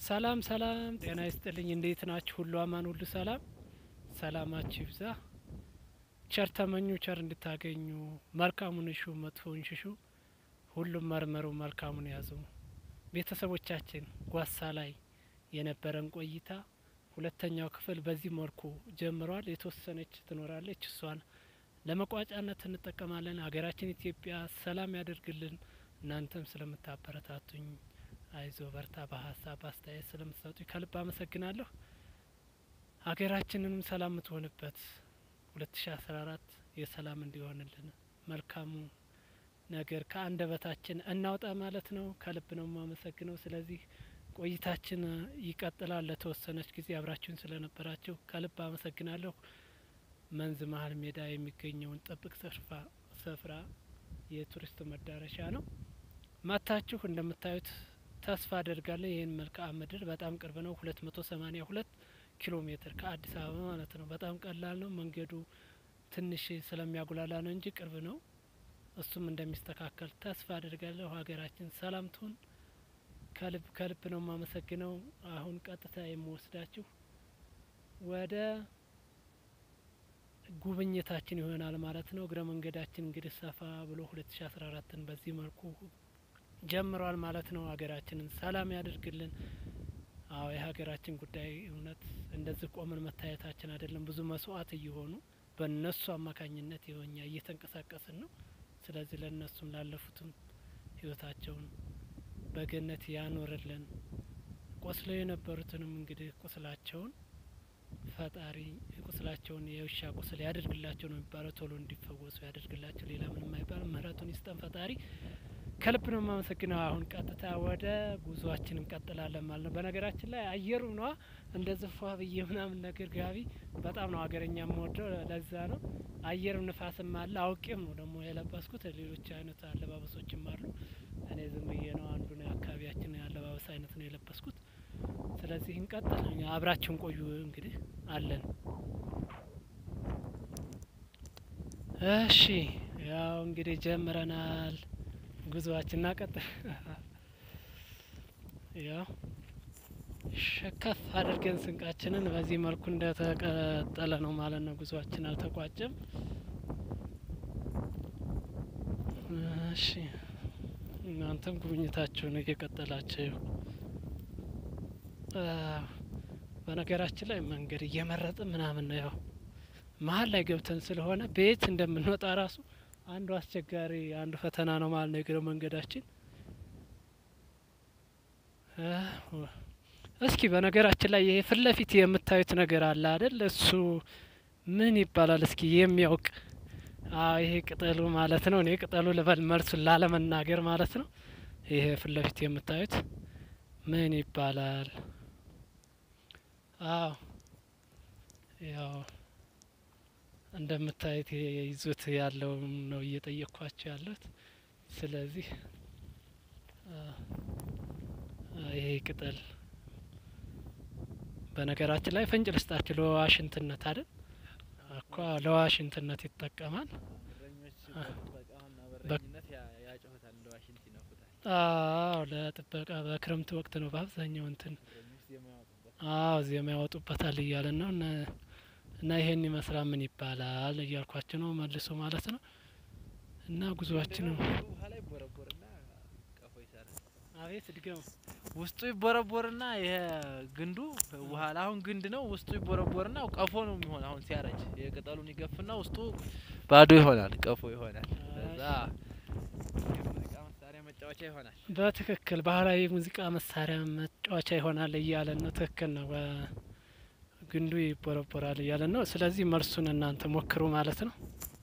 ሰላም ሰላም፣ ጤና ይስጥልኝ። እንዴት ናችሁ? ሁሉ አማን፣ ሁሉ ሰላም፣ ሰላማችሁ ይብዛ። ቸር ተመኙ፣ ቸር እንድታገኙ። መልካሙን እሹ፣ መጥፎውን ሽሹ። ሁሉም መርመሩ፣ መልካሙን ያዙ። ቤተሰቦቻችን ጓሳ ላይ የነበረን ቆይታ ሁለተኛው ክፍል በዚህ መልኩ ጀምሯል። የተወሰነች ትኖራለች። እሷን ለመቋጫነት እንጠቀማለን። ሀገራችን ኢትዮጵያ ሰላም ያደርግልን። እናንተም ስለምታበረታቱኝ አይዞ በርታ፣ በሀሳብ በአስተያየት ስለምትሰጡኝ ከልብ አመሰግናለሁ። ሀገራችንንም ሰላም የምትሆንበት ሁለት ሺ አስራ አራት የሰላም እንዲሆንልን መልካሙ ነገር ከአንደበታችን እናውጣ ማለት ነው። ከልብ ነው የማመሰግነው። ስለዚህ ቆይታችን ይቀጥላል። ለተወሰነች ጊዜ አብራችሁን ስለነበራችሁ ከልብ አመሰግናለሁ። መንዝ መሀል ሜዳ የሚገኘውን ጥብቅ ስፍራ ስፍራ የቱሪስት መዳረሻ ነው። መታችሁ እንደምታዩት ተስፋ አደርጋለሁ። ይህን መልክዓ ምድር በጣም ቅርብ ነው። ሁለት መቶ ሰማኒያ ሁለት ኪሎ ሜትር ከአዲስ አበባ ማለት ነው። በጣም ቀላል ነው። መንገዱ ትንሽ ስለሚያጉላላ ነው እንጂ ቅርብ ነው። እሱም እንደሚስተካከል ተስፋ አደርጋለሁ። ሀገራችን ሰላም ትሁን። ከልብ ከልብ ነው የማመሰግነው። አሁን ቀጥታ የምወስዳችሁ ወደ ጉብኝታችን ይሆናል ማለት ነው። እግረ መንገዳችን እንግዲህ ሰፋ ብሎ ሁለት ሺ አስራ አራትን በዚህ መልኩ ጀምሯል ማለት ነው። ሀገራችንን ሰላም ያደርግልን። አዎ የሀገራችን ጉዳይ እውነት እንደዚህ ቆመን መታየታችን አይደለም። ብዙ መስዋዕት እየሆኑ በእነሱ አማካኝነት የሆኛ እየተንቀሳቀስን ነው። ስለዚህ ለእነሱም ላለፉትም ህይወታቸውን በገነት ያኖርልን። ቆስለው የነበሩትንም እንግዲህ ቁስላቸውን ፈጣሪ ቁስላቸውን የውሻ ቁስል ያደርግላቸው ነው የሚባለው። ቶሎ እንዲፈወሱ ያደርግላቸው። ሌላ ምንም አይባልም። ምህረቱን ይስጠን ፈጣሪ። ከልብ ነው የማመሰግነው። አሁን ቀጥታ ወደ ጉዟችን እንቀጥላለን ማለት ነው። በነገራችን ላይ አየሩ ነዋ እንደዚህ ፏ ብዬ ምናምን ነገር ጋቢ በጣም ነው ሀገረኛ የምወደው። ለዛ ነው አየሩ ንፋስም አለ። አውቄም ነው ደግሞ የለበስኩት። ሌሎች አይነት አለባበሶችም አሉ። እኔ ዝም ብዬ ነው አንዱን የአካባቢያችን የአለባበስ አይነት ነው የለበስኩት። ስለዚህ እንቀጥል። አብራችሁን ቆዩ። እንግዲህ አለን። እሺ ያው እንግዲህ ጀምረናል ጉዞዋችን እናቀጥል። ያው ሸከፍ አድርገን ስንቃችንን በዚህ መልኩ እንደተቀጠለ ነው ማለት ነው። ጉዞዋችን አልተቋጨም። እሺ እናንተም ጉብኝታችሁን እየቀጠላችሁ በነገራችን ላይ መንገድ እየመረጥን ምናምን ነው። ያው መሀል ላይ ገብተን ስለሆነ ቤት እንደምንወጣ ራሱ አንዱ አስቸጋሪ አንዱ ፈተና ነው ማለት ነው የእግረ መንገዳችን። እስኪ በነገራችን ላይ ይሄ ፊት ለፊት የምታዩት ነገር አለ አይደል? እሱ ምን ይባላል? እስኪ የሚያውቅ አዎ፣ ይሄ ቅጠሉ ማለት ነው። እኔ ቅጠሉ ልበል መልሱን ላለመናገር ማለት ነው። ይሄ ፊት ለፊት የምታዩት ምን ይባላል? አዎ ያው እንደምታዩት ይዞት ያለው ነው እየጠየቅኳቸው ያለሁት። ስለዚህ ይሄ ቅጠል በነገራችን ላይ ፍንጭ ልስጣችሁ ለዋሽንትነት አይደል እኮ ለዋሽንትነት ይጠቀማል። አዎ ለጥበቃ በክረምት ወቅት ነው በአብዛኛው እንትን አዎ ዜማ ያወጡበታል እያለን ነው እና ይሄን ይመስላል ምን ይባላል እያልኳቸው ነው መልሶ ማለት ነው። እና ጉዞአችን ነው። አቤት ድገሙ። ውስጡ ይቦረቦርና ይሄ ግንዱ ውሃ አሁን ግንድ ነው። ውስጡ ይቦረቦርና ቀፎ ነው የሚሆን። አሁን ሲያረጅ የቅጠሉን ይገፍና ውስጡ ባዶ ይሆናል፣ ቀፎ ይሆናል። ለዛ የሙዚቃ መሳሪያ መጫወቻ ይሆናል። በትክክል ባህላዊ ሙዚቃ መሳሪያ መጫወቻ ይሆናል እያለን ነው። ትክክል ነው። ግንዱ ይቦረቦራል እያለን ነው። ስለዚህ መልሱን እናንተ ሞክሩ ማለት ነው።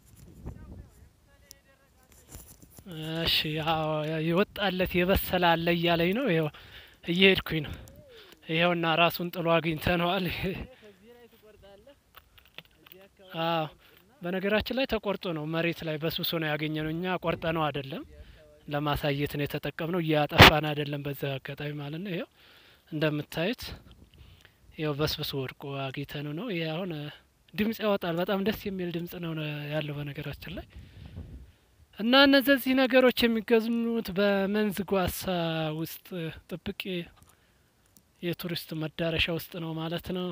እሺ የወጣለት የበሰለ አለ እያለኝ ነው። ይኸው እየሄድኩኝ ነው። ይኸውና ራሱን ጥሎ አግኝተነዋል። አዎ በነገራችን ላይ ተቆርጦ ነው መሬት ላይ በስብሶ ነው ያገኘ ነው። እኛ ቆርጠ ነው አይደለም፣ ለማሳየት ነው የተጠቀምነው። እያጠፋን አይደለም። በዛ አጋጣሚ ማለት ነው። ይኸው እንደምታዩት ይኸው በስብሶ ወድቆ አግኝተን ነው። ይሄ አሁን ድምጽ ያወጣል። በጣም ደስ የሚል ድምጽ ነው ያለው በነገራችን ላይ እና እነዚህ ነገሮች የሚገኙት በመንዝ ጓሳ ውስጥ ጥብቅ የቱሪስት መዳረሻ ውስጥ ነው ማለት ነው።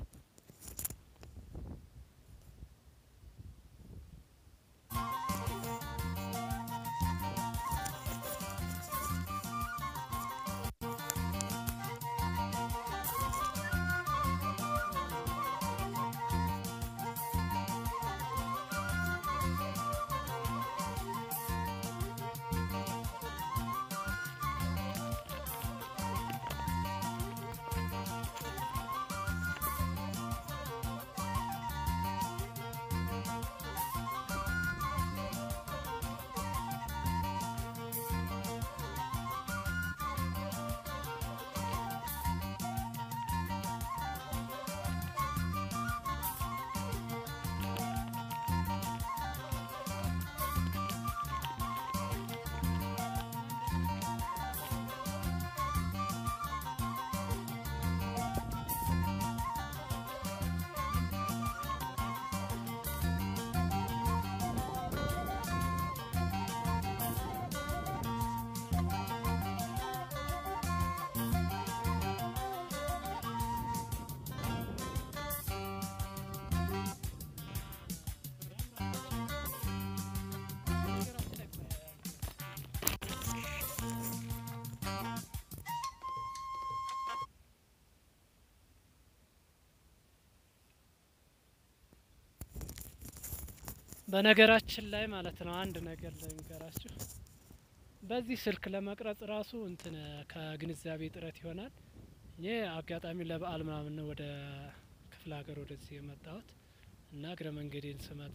በነገራችን ላይ ማለት ነው አንድ ነገር ልንገራችሁ። በዚህ ስልክ ለመቅረጽ ራሱ እንትን ከግንዛቤ ጥረት ይሆናል። እኔ አጋጣሚ ለበዓል ምናምን ነው ወደ ክፍለ ሀገር ወደዚህ የመጣሁት እና እግረ መንገዴን ስመጣ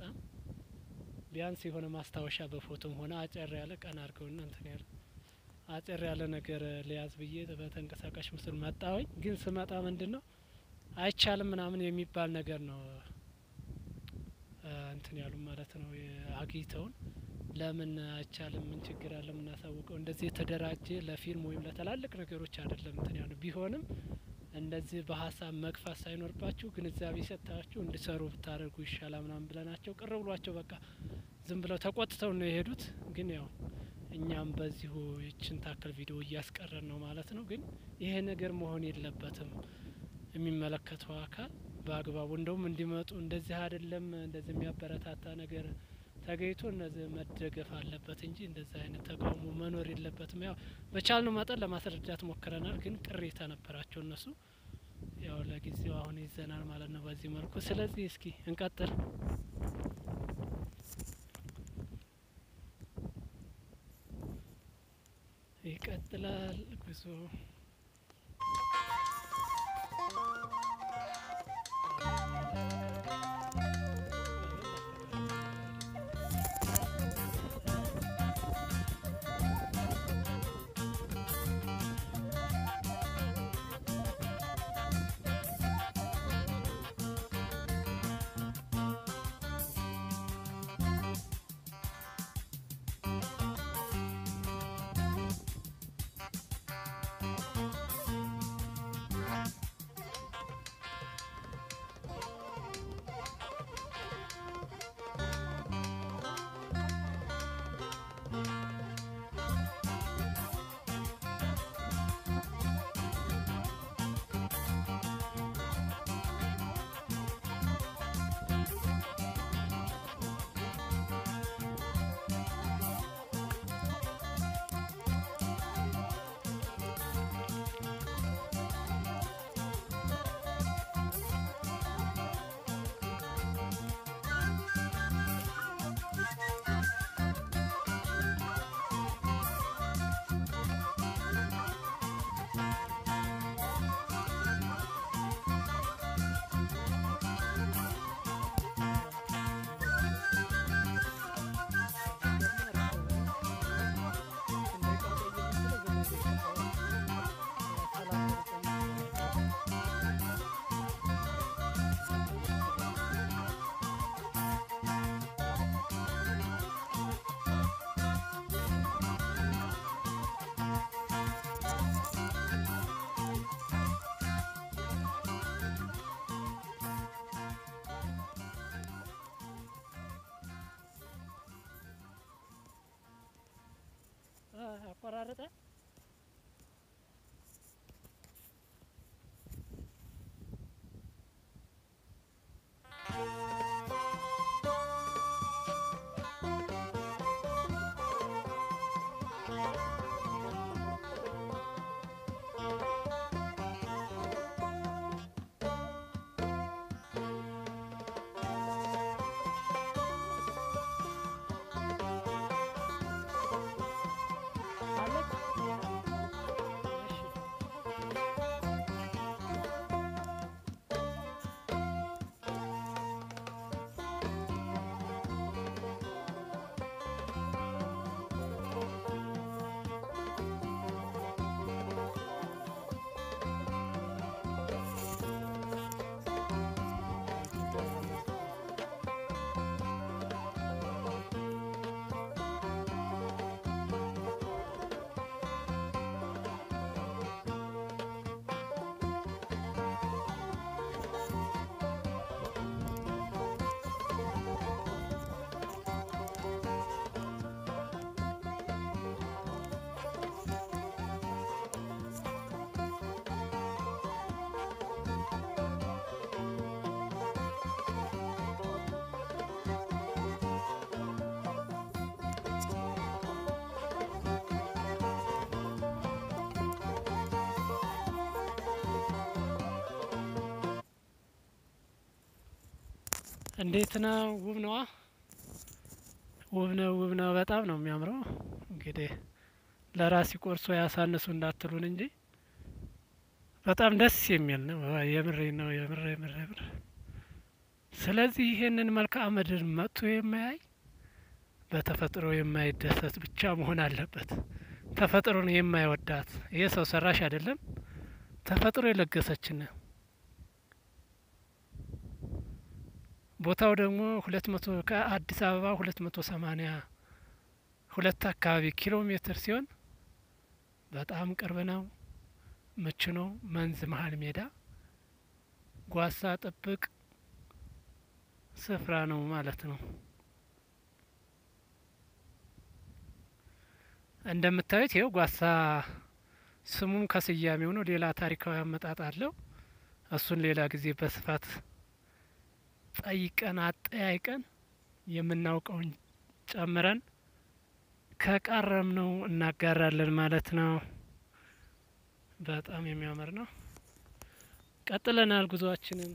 ቢያንስ የሆነ ማስታወሻ በፎቶም ሆነ አጨር ያለ ቀን አድርገውና እንትን ያለ አጨር ያለ ነገር ሊያዝ ብዬ በተንቀሳቃሽ ምስል መጣሁኝ። ግን ስመጣ ምንድን ነው አይቻልም ምናምን የሚባል ነገር ነው እንትን ያሉ ማለት ነው አግኝተውን ለምን አይቻልም? ምን ችግር አለ? የምናሳውቀው እንደዚህ የተደራጀ ለፊልም ወይም ለትላልቅ ነገሮች አይደለም። እንትን ያሉ ቢሆንም እንደዚህ በሀሳብ መግፋት ሳይኖርባችሁ ግንዛቤ ሰጥታችሁ እንዲሰሩ ብታደርጉ ይሻላል ምናምን ብለናቸው ቅር ብሏቸው በቃ ዝም ብለው ተቆጥተው ነው የሄዱት። ግን ያው እኛም በዚሁ ይችን ታክል ቪዲዮ እያስቀረን ነው ማለት ነው። ግን ይሄ ነገር መሆን የለበትም። የሚመለከተው አካል በአግባቡ እንደውም እንዲመጡ እንደዚህ አይደለም እንደዚህ የሚያበረታታ ነገር ተገኝቶ እነዚህ መደገፍ አለበት እንጂ እንደዚህ አይነት ተቃውሞ መኖር የለበትም። ያው በቻልነው መጠን ለማስረዳት ሞክረናል። ግን ቅሬታ ነበራቸው እነሱ። ያው ለጊዜው አሁን ይዘናል ማለት ነው በዚህ መልኩ። ስለዚህ እስኪ እንቀጥል። ይቀጥላል ጉዞ አቆራረጠ እንዴት ነው? ውብ ነዋ። ውብ ነው፣ ውብ ነው። በጣም ነው የሚያምረው። እንግዲህ ለራሲ ቆርሶ ያሳንሱ እንዳትሉን እንጂ በጣም ደስ የሚል ነው። የምሬ ነው። የምር የምር የምር። ስለዚህ ይሄንን መልክዓ ምድር መጥቶ የማያይ በተፈጥሮ የማይደሰት ብቻ መሆን አለበት። ተፈጥሮን የማይወዳት ይሄ ሰው ሰራሽ አይደለም፣ ተፈጥሮ የለገሰችን ነው። ቦታው ደግሞ ሁለት መቶ ከአዲስ አበባ ሁለት መቶ ሰማኒያ ሁለት አካባቢ ኪሎ ሜትር ሲሆን በጣም ቅርብ ነው። ምቹ ነው። መንዝ መሀል ሜዳ ጓሳ ጥብቅ ስፍራ ነው ማለት ነው። እንደምታዩት ይኸው ጓሳ ስሙም ከስያሜው ነው። ሌላ ታሪካዊ አመጣጥ አለው። እሱን ሌላ ጊዜ በስፋት ጠይቀን አጠያይቀን የምናውቀውን ጨምረን ከቃረም ነው እናጋራለን ማለት ነው። በጣም የሚያምር ነው። ቀጥለናል ጉዞአችንን።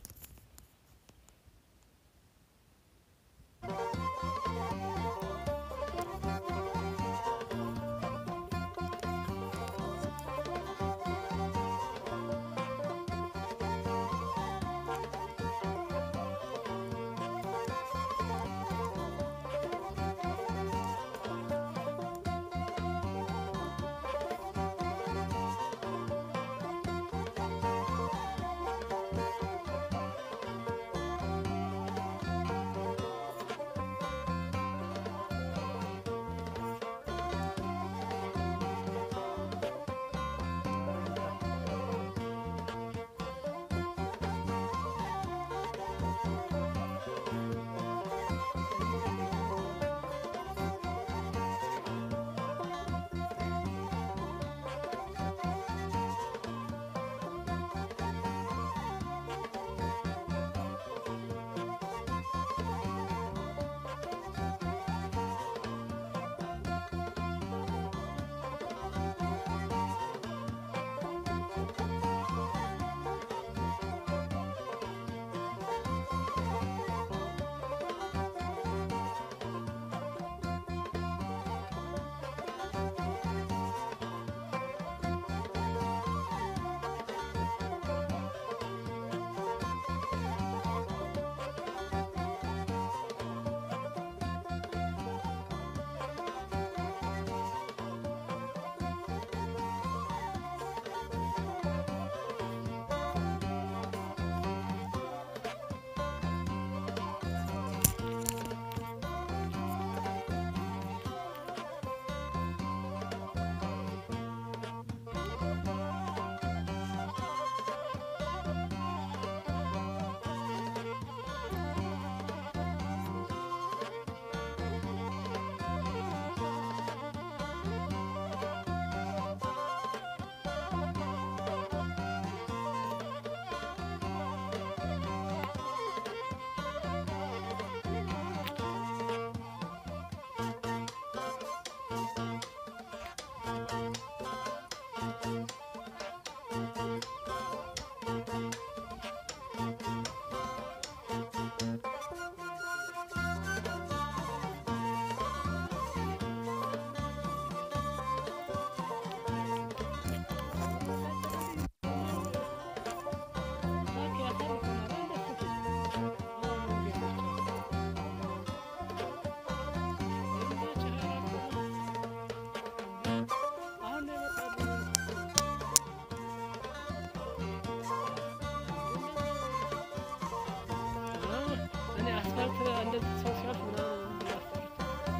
እንደዚህ ሰው ሲያልፍ ምናምን የሚያስጠሉት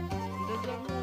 እንደዛ ነው።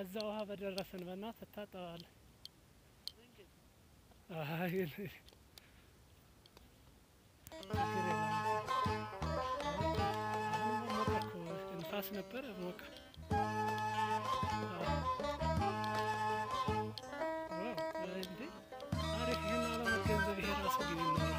እዛ ውሃ በደረሰን በእናት ትታጠባለህ። አይ ችግር የለም። አሁን ሞቀ እኮ ንፋስ ነበረ ሞቀ። አዎ። ዋው እንዴ አሪፍ። ይህን አለመገንዘብ ይሄ ራሱ ግን ይኖራል።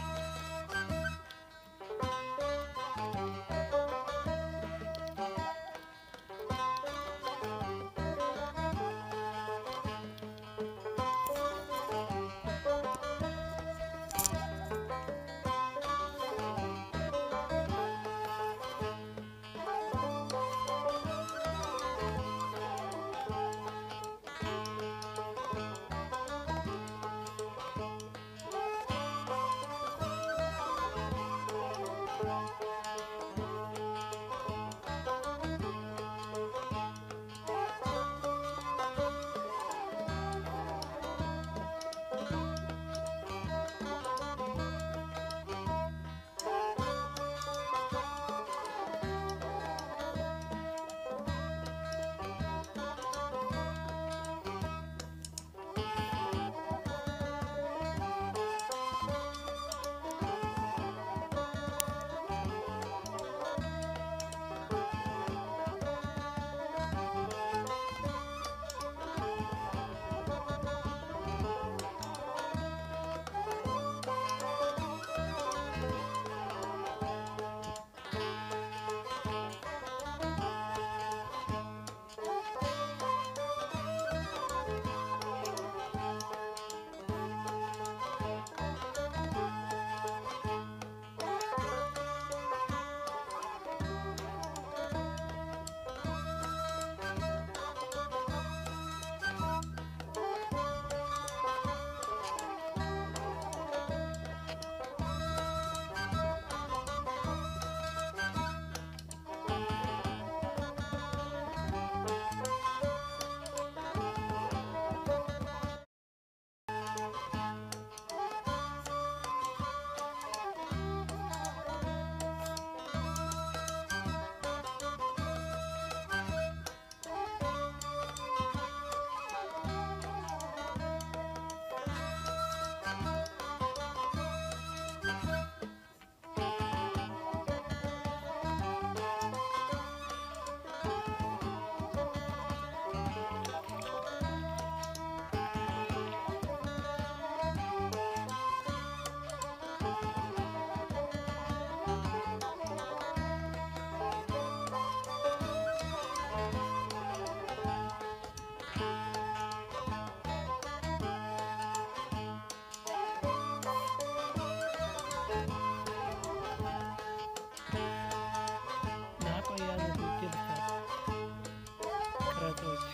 ናቆያ ቅረጾች